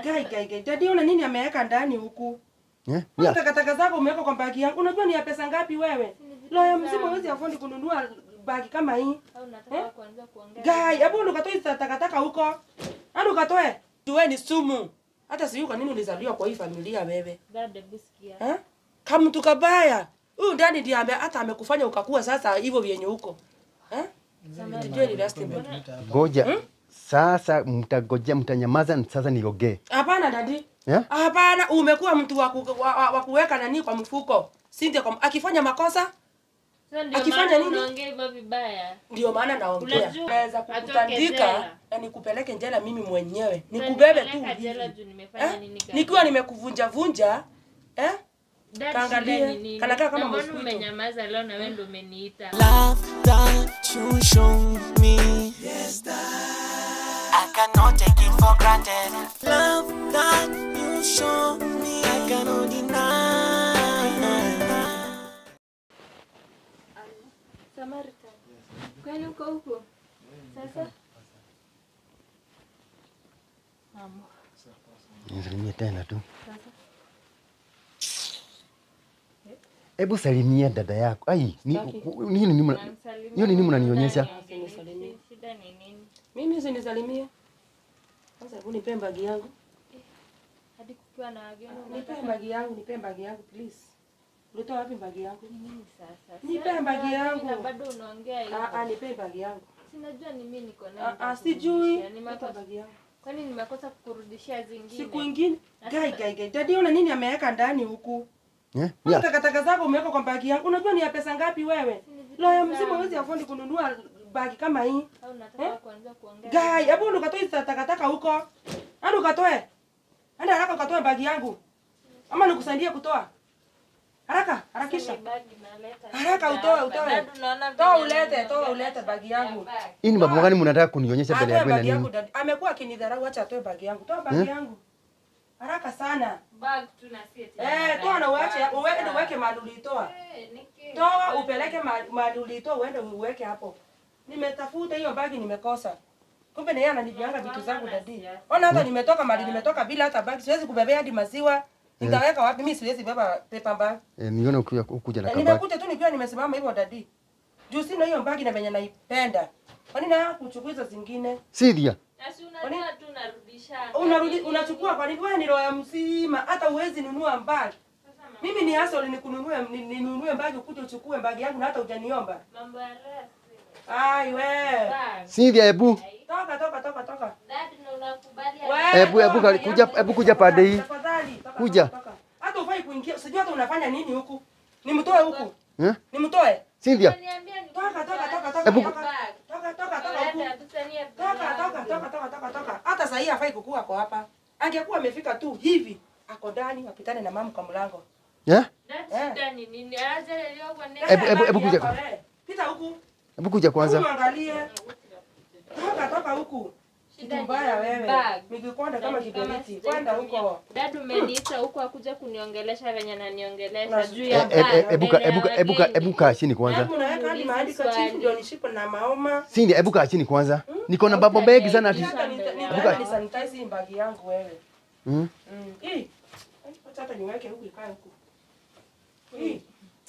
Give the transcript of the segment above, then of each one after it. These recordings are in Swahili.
Gai gai gai. Dadi una nini ameweka ndani huku? Eh? Mbona Ya. takataka zako umeweka kwa bagi yangu? Unajua ni ya pesa ngapi wewe? Loya mzima huwezi afford kununua bagi kama hii. Au nataka kuanza kuongea. Gai, hebu ndo ukatoe hizi takataka huko. Hadi ukatoe. Tuwe ni sumu. Hata sijui kwa nini ulizaliwa kwa hii familia wewe. Dad, hebu sikia. Eh? Kama mtu kabaya. Huyu ndani ndiye ame hata amekufanya ukakuwa sasa hivyo vyenye huko. Eh? Tujue ni last time. Ngoja. Sasa mtagojea mtanyamaza sasa niongee. Hapana dadi. Eh? Hapana, umekuwa mtu wa, ku, wa, wa, wa kuweka nani kwa mfuko. Sindia kwa akifanya makosa Sasa ndio Akifanya maana nini? unaongea hivyo vibaya. ndio maana naongea. Unajua, Naweza atoke kukutandika jela. na nikupeleke njela mimi mwenyewe. Sasa Nikubebe tu. nipeleka jela hivi. juu nimefanya Eh? nini gani? Nikiwa nimekuvunja vunja, eh? Dad, kaangalie, shida ni nini? kanakaa kama Na mbona mosquito. umenyamaza leo na wewe ndio umeniita? love that you show me. Yes, I cannot take it for granted. Love that you show me, I cannot deny. Samaritan. Kwani uko huko? Sasa? Amo. Nisalimie tena tu. Sasa. Hebu salimia dada yako. Ai, ni Sitaki. nini nini mna- Namsalimia hiyo ni nini mama mnanionyesha? ndani. Usinisalimie. Shida ni nini? Mimi usinisalimie. Sasa hebu nipe bagi yangu. Hadi kukiwa na wageni Nipe unataka bagi yangu, nipe bagi yangu please. Ulitoa wapi bagi yangu? nini sasa? Nipe Sasa bagi wageni yangu. Na bado unaongea Ah ah, hivyo. nipe bagi yangu. Sinajua ni mimi niko nayo. Ah ah, nitakurudishia. sijui. Ni Nipe makosa. bagi yangu. Kwani nimekosa kukurudishia zingine? Siku ingine. Gai gai gai. Dadi una nini ameweka ndani huku? Eh? Mbona Ya. takataka zako umeweka kwa bagi yangu? Unajua ni ya pesa ngapi wewe? Loya mzima huwezi afford kununua bagi kama hii. Au nataka kuanza kuongea? Gai, hebu ndo ukatoe hizi takataka huko. Hadi ukatoe. Hadi haraka ukatoe bagi yangu. Ama nikusaidie kutoa. Haraka, harakisha. Ni bagi naleta. Haraka utoe, utoe. Bado unaona Toa vile ulete, ninaongea toa na ulete bagi yangu. bagi. Hii ni mambo gani mnataka kunionyesha mbele Atoe yangu na bagi yangu nini? dadi. Amekuwa akinidharau, acha atoe bagi yangu. Toa bagi yangu. Haraka sana. Bag tu na si eti Eh, toa na uache, uweke uweke mahali ulitoa. Eh, niki- Toa upeleke mahali mahali ulitoa uende uweke hapo. Nimetafuta hiyo bagi nimekosa. Kumbe na yeye ananibianga vitu zangu dadi. Ona hata nimetoka mahali nimetoka bila hata bagi. Siwezi kubebea hadi maziwa. Nitaweka wapi? Mimi siwezi beba paper bag. Eh, nione ukuja ukuja na Eh, kabati. Nimekuja tu nikiwa nimesimama hivyo dadi. Juu sina hiyo bagi na venye naipenda. Kwa nini na kuchukua hizo zingine? Cynthia. Na si unajua tu narudisha. Unarudi unachukua kwa nini? Wewe ni roho ya mzima, hata uwezi nunua bagi. Mimi ni hustle nikununue ni- ninunue bagi ukuje uchukue bagi yangu na hata hujaniomba. Mambo ya rest. Ai we. Bag. Cynthia, hebu Toka toka toka toka. Dad, na unakubali We, Hebu- hebu toka, kuja- yangu. hebu kuja pande hii. Tafadhali, toka, Kuja. toka, toka. Hata ufai kuingia. Sijui hata unafanya nini huku. Nimtoe huku. Eh? Nimtoe. Cynthia, Niambia ni Toka toka toka toka. Hebu- toka. Bag. Toka toka toka huku. Leta, tusanie Toka bag. toka toka toka toka toka. Hata sasa hii hafai kukua kwa hapa. Angekuwa amefika tu hivi. Ako ndani wapitane na mamu kwa mlango. eh? Dad, Eh. shida ni nini? Aje leo kwa nini? Hebu- hebu- hebu Bagi kuja. yako, eh. Pita huku. Hebu kuja kwanza. Huku angalie. Toka toka huku. Kitu Shida ni mbaya wewe. bag. Nikikwenda kama Yaani kama kiberiti. sijai Kwenda kutumia. huko. Dad umeniita huko akuja kuniongelesha venye ananiongelesha Na- juu Eh, ya eh, eh, bag Hebu ka- mbele ya hebu ka- hebu ka- wageni. hebu kaa chini kwanza. Hebu naweka hadi mahali kwa chifu ndio nishipo na maoma. Cynthia, hebu kaa chini kwanza. Niko na mambo mengi sana ati. Hata nita- Hebu nitaenda ka- nisanitize hii bagi yangu wewe. Mm. Mm. Hii. Acha hata niweke huku ikae huku. Hii.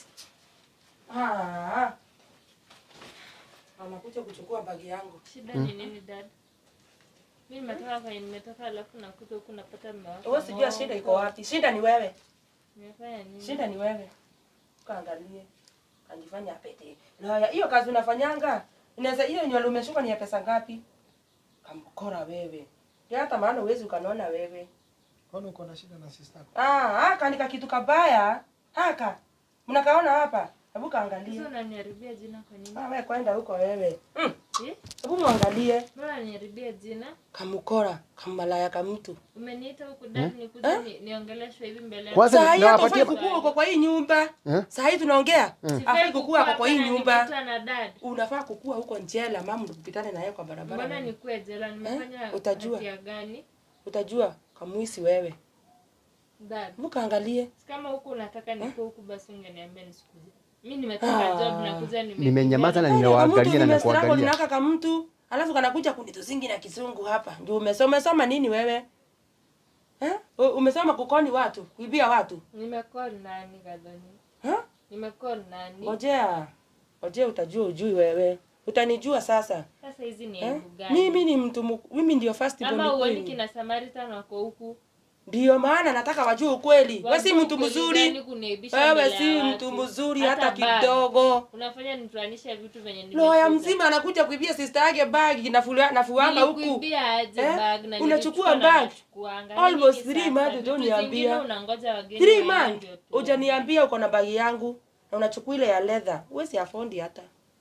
Ah. Anakuja kuchukua bagi yangu. Shida ni nini dad? Mimi nimetoka kwenye nimetoka alafu nakuja huku napata mmewaka. Wewe sijua shida iko wapi. Shida ni wewe. Nimefanya nini? Shida ni wewe. Kaangalie. Kanjifanya apete. Laya, hiyo kazi unafanyanga. Inaweza hiyo nywele umeshuka ni ya pesa ngapi? Kamkora wewe. Ya hata maana uwezi ukanaona wewe. Kwani uko na shida na sister yako? Ah, haka ni kakitu kabaya. Haka. Mnakaona hapa? Hebu kaangalie. Sasa unaniharibia jina kwa nini? Ah, wewe kwenda huko wewe. Mm. Eh? Hebu muangalie. Mbona unaniharibia jina? Kamkora, kamalaya kamtu. Umeniita huku dad nikuje ni, niongeleshwe hivi mbele yako. Kwanza Saa hii hata nawapatia- ufai kukua uko kwa hii nyumba. Eh? Saa hii tunaongea. Sifai Afai kukua uko kwa hii hapa na nyumba. nimeitwa na dad. Unafaa kukua huko njela, mama ukipitane naye kwa barabara. Mbona wewe. nikuwe jela? Nimefanya Utajua. hatia gani? Utajua kamwisi wewe. Dad, Hebu kaangalie. kama huku unataka nikuwe huku basi ungeniambia nisikuje. Mimi nimetoka job nakuja nime Nimenyamaza na Kama ninawaangalia mtu na nimestruggle nakuangalia. ninaka kama mtu alafu kanakuja kunituzingi na kizungu hapa. Ndio umesoma umesoma nini wewe? U- Umesema kukoni watu, kuibia watu. Nimekuwa nani Gadhoni? Ha? Nimekuwa nani? Ngojea. Ngojea utajua ujui wewe. Utanijua sasa. Sasa hizi ni Eh? aibu gani? Mimi ni mtu mu- mimi ndio first Ama born uoni queen. kina Samaritan wako huku? Ndio maana nataka wajue ukweli. Wewe si Wajua mtu ukweli mzuri. gani kuniaibisha Wewe mbele ya si watu? mtu mzuri Hata hata bag. kidogo. Unafanya nitoanishe vitu venye Loya nimekuja. mzima anakuja kuibia sister yake bag nafulia nafuanga huku. Nilikuibia aje Eh? bag na Unachukua nilichukua na bag? nachukuanga. Almost Nini three sasa? months Vitu hujaniambia. zingine unangoja wageni Three waende months ndio tu. hujaniambia uko na bagi yangu na unachukua ile ya leather. Huwezi afondi hata.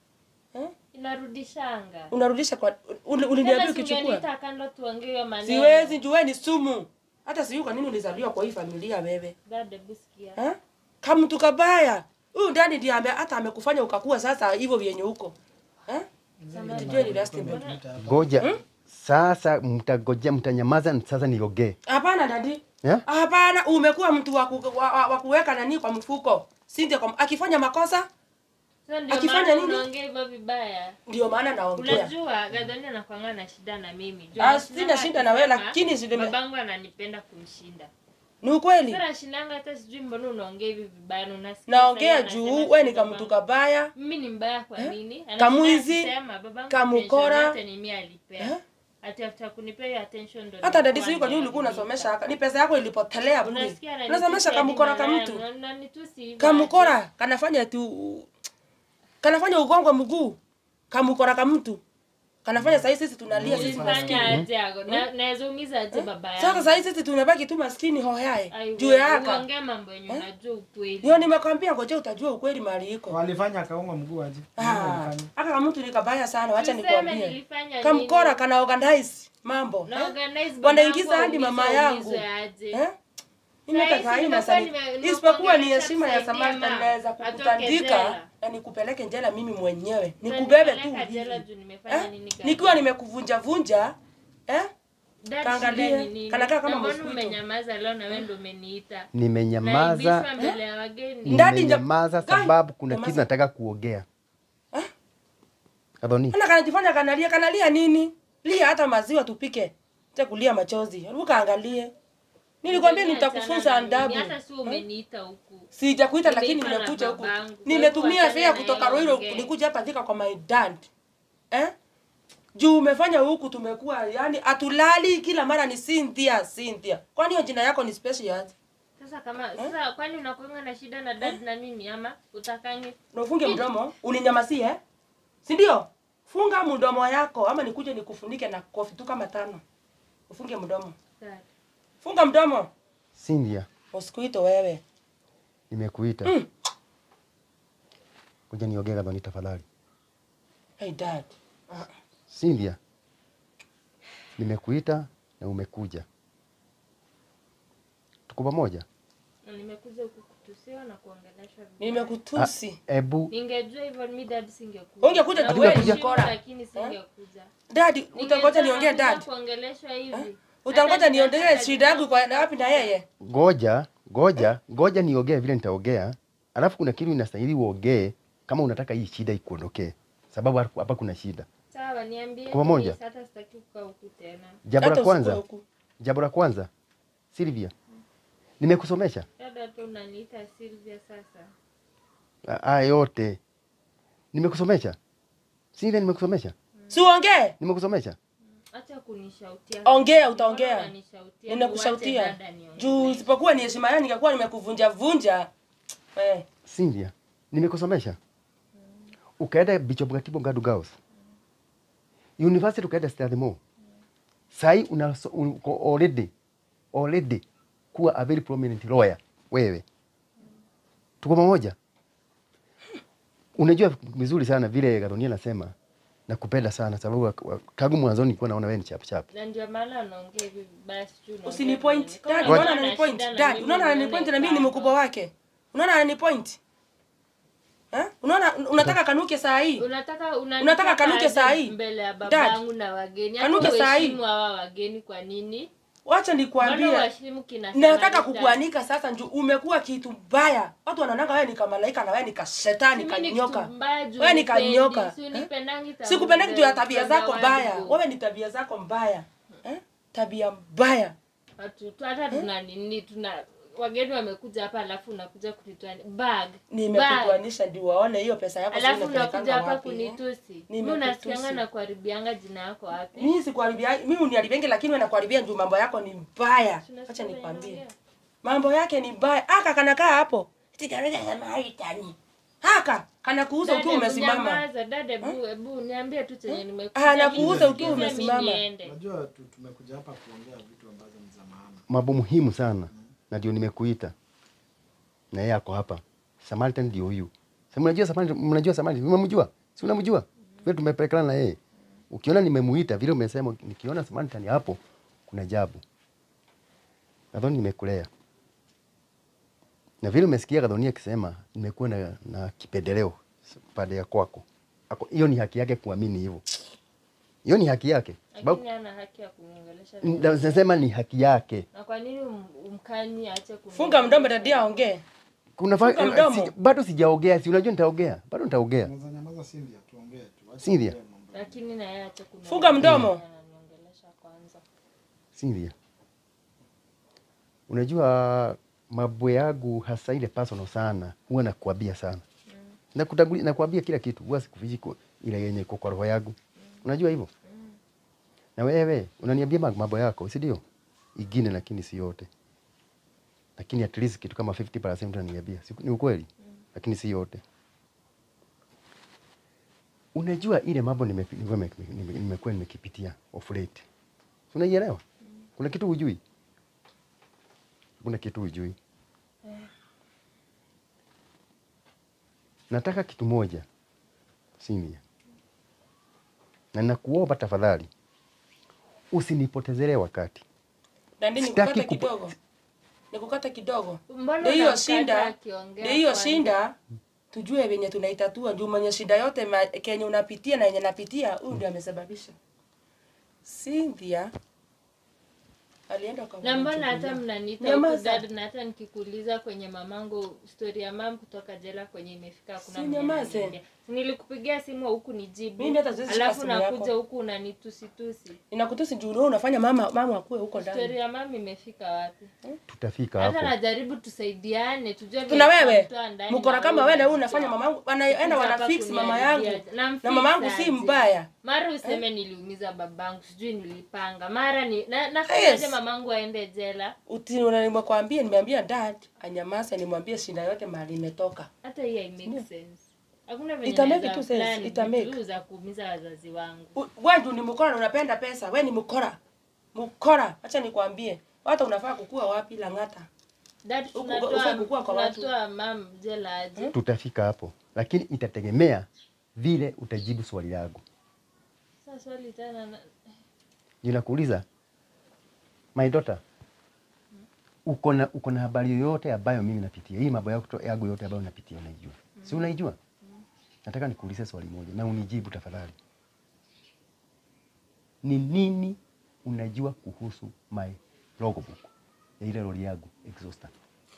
Eh? Inarudishanga. Unarudisha kwa uli- uliniambia Tena ukichukua. singeniita kando tuongee hiyo maneno. Siwezi juu wewe ni sumu. Hata sijui kwa nini ulizaliwa kwa hii familia wewe. Dad, hebu sikia. Eh? Kama mtu kabaya. Huyu ndani ndiye ame hata amekufanya ukakuwa sasa hivyo vyenye huko. Eh? Sijui ni last time. Ngoja. Sasa mtagojea mtanyamaza sasa niogee. Hapana dadi. Yeah? Hapana, umekuwa mtu wa, ku, wa, wa, wa kuweka nani kwa mfuko. Sinde kwa akifanya makosa Sasa ndio Akifanya maana nini? unaongea hivyo vibaya. ndio maana naongea. Unajua Gadhoni anakuanga na shida na mimi. Juu Ah, anashindanga sina shida na wewe, akisema, lakini sile- babangu ananipenda kumshinda. Ni ukweli. Sasa nashindanga hata sijui mbona unaongea hivi vibaya na unasikia. Naongea sasa juu anasema wewe ni sijui kamtu babangu. kabaya. Mimi ni mbaya kwa nini? Anashinda Kamwizi, akisema, babangu kamukora. attention yote ni mimi alipea. Eh? Ati after kunipea hiyo attention ndo Hata nilikuwa dadi sijui kwa nini ulikuwa nimeandika. unasomesha haka. Ni pesa yako ilipotelea bure. Unasikia ananitusi Unasomesha hadi kamukora ka malaya, mtu. una- unanitusi hivyo Kamukora kanafanya tu kanafanya ugongwe mguu. Kamukora ka mtu. Kanafanya sasa sisi tunalia sisi maskini. Ulifanya aje ago? Na- naweza umiza aje baba yangu? Sasa sasa sisi tumebaki tu maskini hoyae. Ai, Juu wewe, yaka. uongee mambo yenye unajua ukweli. Ndio nimekwambia ngoja utajua ukweli mahali iko. walifanya akaunga mguu aje Nini Ah, walifanya? aka kama mtu ni kabaya sana, wacha Tuseme nikwambie. nilifanya Kamkora nini? kana organize mambo. Na eh? organize baba Wanaingiza yangu hadi mama aumizwe, yangu. aumizwe aje. Eh? Mimi hata Sahizi saa hii nimekuwa nasali. nime- nimekuwa Isipokuwa ni nimeacha heshima ya kusaidia Samantha mama. naweza Atoke kukutandika jela. na nikupeleke njela mimi mwenyewe. Na Nikubebe tu. nipeleka jela hivi. juu nimefanya Eh? nini gani? Nikiwa nimekuvunja vunja, eh? Dad, kaangalie, shida ni nini? kanakaa kama Na mbona mosquito. umenyamaza leo na wewe ndio umeniita? Nimenyamaza. Naibishwa mbele ya wageni. Ndadi nja- Nimenyamaza Gai, sababu kuna nyamaza. kitu nataka kuongea. Adoni. Ana kanajifanya kanalia, kanalia nini? Lia hata maziwa tupike. Acha kulia machozi. Hebu kaangalie. Nilikwambia Achana nitakufunza na mimi, adabu. Hata si umeniita huku. Sijakuita lakini Nimeitwa na nimekuja huku. babangu. Kwa Nimetumia hivyo fare achana na kutoka yeye Ruiro ongee. nikuja hapa thika kwa my dad. Eh? Juu umefanya huku tumekuwa yani atulali kila mara ni Cynthia, Cynthia. Kwani hiyo jina yako ni special? Sasa kama sasa kwani unakuanga na shida na dad na mimi ama utakangi? Na ufunge mdomo, uninyamasie eh? Si ndio? Funga mdomo yako ama nikuje nikufunike na kofi tu kama tano. Ufunge mdomo. Dad. Funga mdomo. Cynthia, Usikuito wewe. nimekuita. Mm. Ngoja niongee Adoni tafadhali. Hey dad. Ah, Cynthia, nimekuita na umekuja. Tuko pamoja? Na nimekuja huku kutusiwa na kuongeleshwa vibaya. Nimekutusi. Ebu Ningejua hivyo mi dad singekuja. Ungekuja Na tu wewe wewe heshimu, mkora. lakini singekuja. Dad, Ningejua utangoja niongee nakuja dad. kuongeleshwa hivi. Utangoja Hata niondelee ninataka shida yangu kwa na wapi na yeye? ngoja, ngoja, ngoja niongee vile nitaongea. Alafu kuna kitu inastahili uongee kama unataka hii shida ikuondokee. Sababu hapa hapa kuna shida. Sawa, niambie. Kwa pamoja? please, Hata sitaki kukaa huku tena. Jambo Hata la usikue kwanza, huku. jambo la kwanza, Silvia, nimekusomesha Dada tu unaniita Sylvia sasa. Ah, haya yote, nimekusomesha Silvia, nimekusomesha, Si uongee? nimekusomesha. Acha kunishautia. Ongea, Mbona utaongea. unanishautia? Ninakushautia. Uache dada niongee. Juu isipokuwa ni heshima yangu ningekuwa nimekuvunja vunja. Eh. Cynthia, nimekusomesha ukaenda Bishop Gatibo Ngadu Girls University, ukaenda Strathmore. Sai una uko already already kuwa a very prominent lawyer wewe. Tuko pamoja? Unajua vizuri sana vile Garonia anasema nakupenda sana sababu wa- wa- tangu mwanzoni nilikuwa naona wewe ni chap chap. Na ndio maana anaongea hivi vibaya sijui unaongea Usinipoint. nini. Kama Dad, unaona unaona ana ananipoint. shida na Dad, mimi, unaona nione ananipoint na mimi ni kando. mkubwa wake. Unaona ananipoint? Eh? Unaona unataka kanuke saa hii? Unataka Unataka kanuke aje saa hii? mbele ya Dad, babangu na wageni. Hata kanuke saa hii? uheshimu hawa wageni kwa nini? Wacha Mbona nikwambie. uheshimu kina Nataka Samaritan? kukuanika sasa njuu umekuwa kitu mbaya. Watu wanaonanga wewe ni kamalaika na wewe ni kashetani Mimi ni kanyoka. kitu mbaya juu Wewe ni unipendi, kanyoka. si Eh? unipendangi tangu Sikupendeki juu ya mbele, tabia kutoka zako wapi mbaya. huko. Wewe ni tabia zako mbaya. Eh? Tabia mbaya. Watu tu hata tuna nini tuna wageni wamekuja hapa alafu unakuja kunitoa bag. Bag. nimekutoanisha ndio waone hiyo pesa yako sio Alafu unapelekanga unakuja hapa wapi, eh? kunitusi. Mimi Nimekutusi. unasikianga na kuharibianga jina yako wapi? mimi sikuharibia mimi uniharibenge lakini wewe nakuharibia juu mambo yako ni mbaya Tunasikia acha nikwambie inaongea. mambo yake ni mbaya aka kanakaa hapo sigareta sema haitani haka kana kuuza Dada, ukiwa hebu umesimama nyamaza, dada, hebu hebu niambie tu chenye Ah, nimekuja. nakuuza ukiwa Mimi umesimama. niende. Unajua tu- tumekuja hapa kuongea vitu ambazo ni za maana. mambo muhimu sana na ndio nimekuita na yeye ako hapa Samaritan ndio huyu sasa mnajua Samaritan mnajua Samaritan mmemjua si unamjua vile tumepelekana na yeye ukiona nimemuita vile umesema nikiona Samaritan hapo kuna jabu nadhani nimekulea na vile umesikia Kadhonia akisema nimekuwa na, na kipendeleo pande ya kwako Ako- hiyo ni haki yake kuamini hivyo hiyo ni haki yake sababu Lakini hana haki ya kuniongelesha. na- nasema ni haki yake Na kwa nini um- umkanyi aache kuniongelesha? funga mdomo dadia aongee kuna fa- Funga mdomo. si, bado sijaongea, si unajua nitaongea, bado nitaongea. Unaweza nyamaza Cynthia, tuongee tu. Acha Cynthia. tuongee mambo. Lakini na yeye aache kuniongelesha. Funga mdomo. Ananiongelesha kwanza. Cynthia, unajua mambo yangu hasa ile personal sana, huwa nakuambia sana mm. nakuambia kila kitu, huwa sikufichi ku- ile yenye iko kwa roho yangu, unajua hivyo na wewe unaniambia ma- mambo yako, si ndio? Ingine lakini si yote, lakini at least kitu kama 50% unaniambia, si ni ukweli? Lakini si yote. Unajua ile mambo nimepi- nimekuwa nime- nime- nimekuwa nimekipitia of late, Si unaielewa? Kuna kitu hujui, kuna kitu hujui. Nataka kitu moja Cynthia, na nakuomba tafadhali usinipotezele wakati. dandi Sitaki nikukate kupa- kidogo nikukate kidogo Mbona ndio hiyo unamkata shinda akiongea ndio hiyo kwanza? shinda tujue venye tunaitatua juu mwenye shida yote ma, kenye unapitia na yenye napitia huyu ndio amesababisha Cynthia alienda kwa na mbona hata mchukulia. mnaniita Nyamaza. huku dad na hata nikikuuliza kwenye mamangu story ya mam kutoka jela kwenye imefika hakuna Si mwenye nyamaze. ananiambia. Si nilikupigia simu huku nijibu Mimi hata siwezi shika alafu simu nakuja yako. huku unanitusitusi inakutusi juu wewe unafanya mama mama akue huko ndani story ya mam imefika wapi Tutafika hata hapo. najaribu tusaidiane tujue vile tuna wewe tutamtoa ndani mkora na kama wewe wewe na wewe unamtoa. unafanya mamangu wanaenda Hapa wana fix mama kuniharibia. yangu Namfix na mama yangu si aje? mbaya mara useme niliumiza babangu sijui nilipanga mara ni na, nafanyaje Yes. mamangu aende jela Uti- una- nimekwambia nimeambia dad anyamaze nimwambie shida yote mahali imetoka hata hii hai make sense hakuna venye Ita make naweza tu sense, plan ita make. vitu za kuumiza wazazi wangu U- wewe ndio ni mkora na unapenda pesa wewe ni mkora mkora acha nikwambie hata unafaa kukua wapi langata dad Huku- tunatoa ufai kukua kwa watu. tunatoa mam jela aje Tutafika hapo, lakini itategemea vile utajibu swali langu. sasa swali tena na- Ninakuuliza, my daughter, uko na uko na habari yoyote ambayo mimi napitia? Hii mambo yako yangu yote ambayo napitia unaijua, si unaijua? Nataka nikuulize swali moja na unijibu tafadhali. Ni nini unajua kuhusu my logbook ya ile lori yangu exhauster?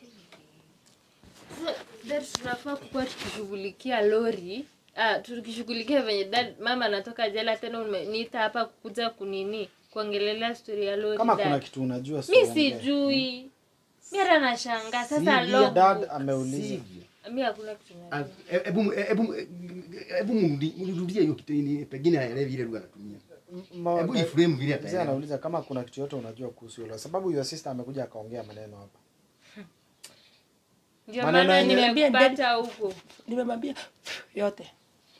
Sasa, dad tunafaa kukuwa tukishughulikia lori ah, tukishughulikia venye dad mama anatoka jela tena umeniita hapa kukuja kunini kuongelelea stori ya lori Kama dad. kuna kitu unajua mi usiongee. sijui mi hata nashangaa sasa Sivyo, logbook. Dad ameuliza. Sivyo. mi hakuna kitu Ah, najua. e- Hebu hebu hebu mrudi- mrudie hiyo kitu ni pengine aelewi ile lugha anatumia. Ma- Hebu iframe vile Mzee ataelewa. anauliza kama kuna kitu yote unajua kuhusu hilo, sababu your sister amekuja akaongea maneno hapa. ndio Maneno maana yenye- nimekupata huko nimemwambia yote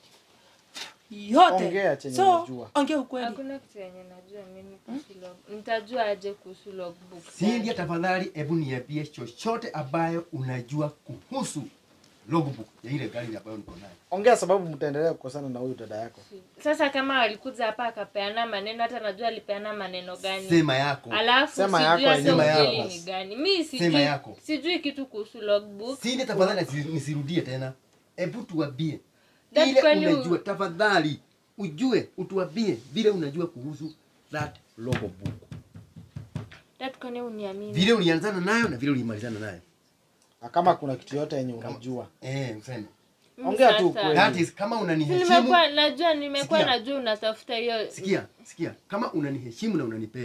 yote Ongea chenye so unajua. ongea ukweli hakuna kitu yenye najua mimi kuhusu log nitajua aje kuhusu logbook Cynthia, tafadhali hebu niambie chochote ambayo unajua kuhusu logbook ya ile gari ambayo niko nayo. Ongea sababu mtaendelea kukosana na huyu dada yako. sasa kama walikuja hapa akapeana maneno hata najua alipeana maneno gani Sema yako. alafu Sema sijui yako hata yenyewe. ukweli Sema ni yako. gani mi Sema sijui yako. sijui kitu kuhusu logbook Cynthia, tafadhali nisi- nisirudie tena. Hebu tuambie That ile kwani u- unajua, tafadhali ujue, utuambie vile unajua kuhusu that logbook, Dad, kwani uniamini vile ulianzana nayo na vile ulimalizana nayo. Na kama kuna kitu yote yenye unajua. Eh, useme. Mimi Ongea tu sasa- ukweli. That is kama Si unaniheshimu nimekuwa najua nimekuwa Sikia. najua unatafuta hiyo sikia sikia kama unaniheshimu na unanipenda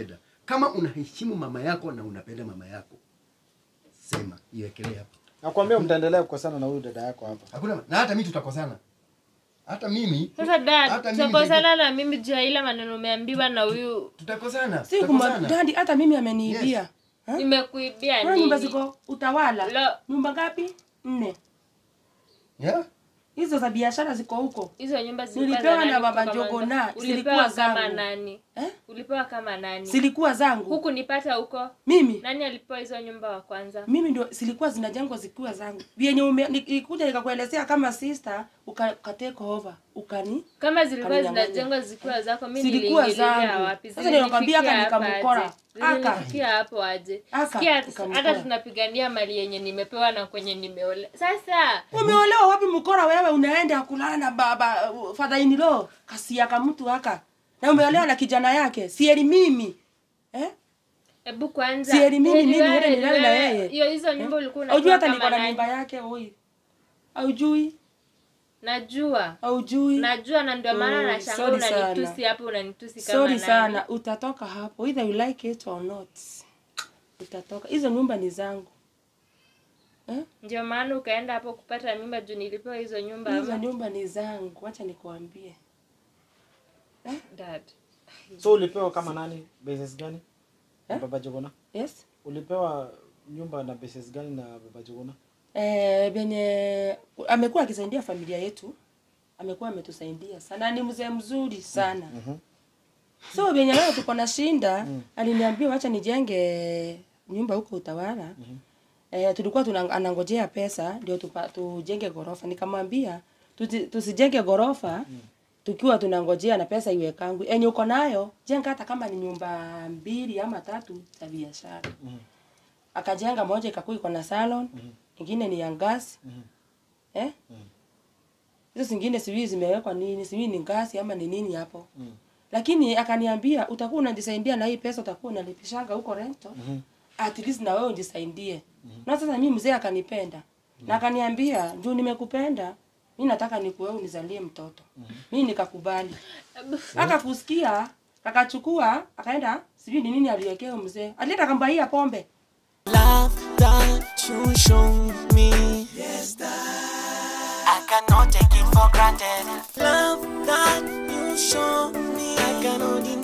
Kama unaheshimu mama yako na unapenda mama yako, sema iwekelee hapa. Nakwambia mtaendelea kukosana na huyu dada yako hapa. Hakuna na hata mimi tutakosana. Hata mimi Sasa dad, hata mimi tutakosana na mimi juu ya ile maneno umeambiwa na huyu tutakosana. Si kuma tutakosana. dadi hata mimi ameniibia. Yes. Ha? nimekuibia Kuna nyumba nini? ziko utawala. Lo. Nyumba ngapi? Nne. Yeah? Hizo za biashara ziko huko. Hizo nyumba zilikuwa Nilipewa za na nani baba kutoka Njogo mwanzo? na, Ulipewa zilikuwa kama zangu. nani? Eh? Ulipewa kama nani? Zilikuwa zangu. Huku nipata huko. Mimi Nani alipewa hizo nyumba wa kwanza? mimi ndio zilikuwa zinajengwa zikiwa zangu. Vyenye ume- nilikuja nikakuelezea kama sister uka, uka take over. Ukani Kama zilikuwa Kaninyang'anya. zinajengwa zikiwa zako, mimi Zilikuwa niliingilia zangu. wapi? Sasa ndio nakwambia Zilinifikia aka hapa nikamkora. aje? Aka. Zilinifikia hapo aje? Aka, Sikia, nikamkora. hata tunapigania mali yenye nimepewa na kwenye nimeole. Sasa umeolewa wapi mkora wewe unaenda kulala na baba uh, father in law kasia ka mtu haka. Na umeolewa na kijana yake. Sieli mimi. Eh? hebu kwanza Si eri mimi, Heri mimi, wewe, heri nilale na wewe, yeye. Hiyo hizo nyumba ulikuwa Haujui unapewa hata kama niko na nani? mimba yake oi. Haujui? Najua. Haujui? Najua na ndio maana Oh, nashangaa sorry sana. unanitusi hapo unanitusi kama Sorry nani. sana, utatoka hapo either you like it or not. Utatoka. Hizo nyumba ni zangu. Eh? Ndio maana ukaenda hapo kupata mimba juu nilipewa hizo nyumba Hizo ama? nyumba ni zangu. Acha nikuambie. Dad. So ulipewa kama nani? Basis gani? Na Eh? Baba Jogona? Yes? Ulipewa nyumba na basis gani na Baba Jogona? Eh, benye amekuwa akisaidia familia yetu. Amekuwa ametusaidia sana. Ni mzee mzuri sana. So benye leo tuko na shinda, aliniambia wacha nijenge nyumba huko utawala. Eh, tulikuwa tuna anangojea pesa ndio tupa, tujenge gorofa. Nikamwambia tuti- tusijenge gorofa tukiwa tunangojea na pesa iwe kangu. Enye uko nayo jenga hata kama ni nyumba mbili ama tatu za biashara. Akajenga moja ikakuwa iko na salon, ingine ni ya gas. Eh? Hizo zingine sijui zimewekwa nini, sijui ni gasi ama ni nini hapo. Lakini akaniambia utakuwa unajisaidia na hii pesa utakuwa unalipishanga huko rento. At least na wewe ujisaidie. Na sasa mimi mzee akanipenda. Na akaniambia, "Juu nimekupenda, mimi nataka nikuwe unizalie mtoto." Mimi nikakubali. Akakusikia, akachukua, akaenda, sijui ni nini aliwekea mzee. Alienda akambaia pombe. Love that you show me. Yes, I cannot take it for granted. Love that you show me. I cannot deny.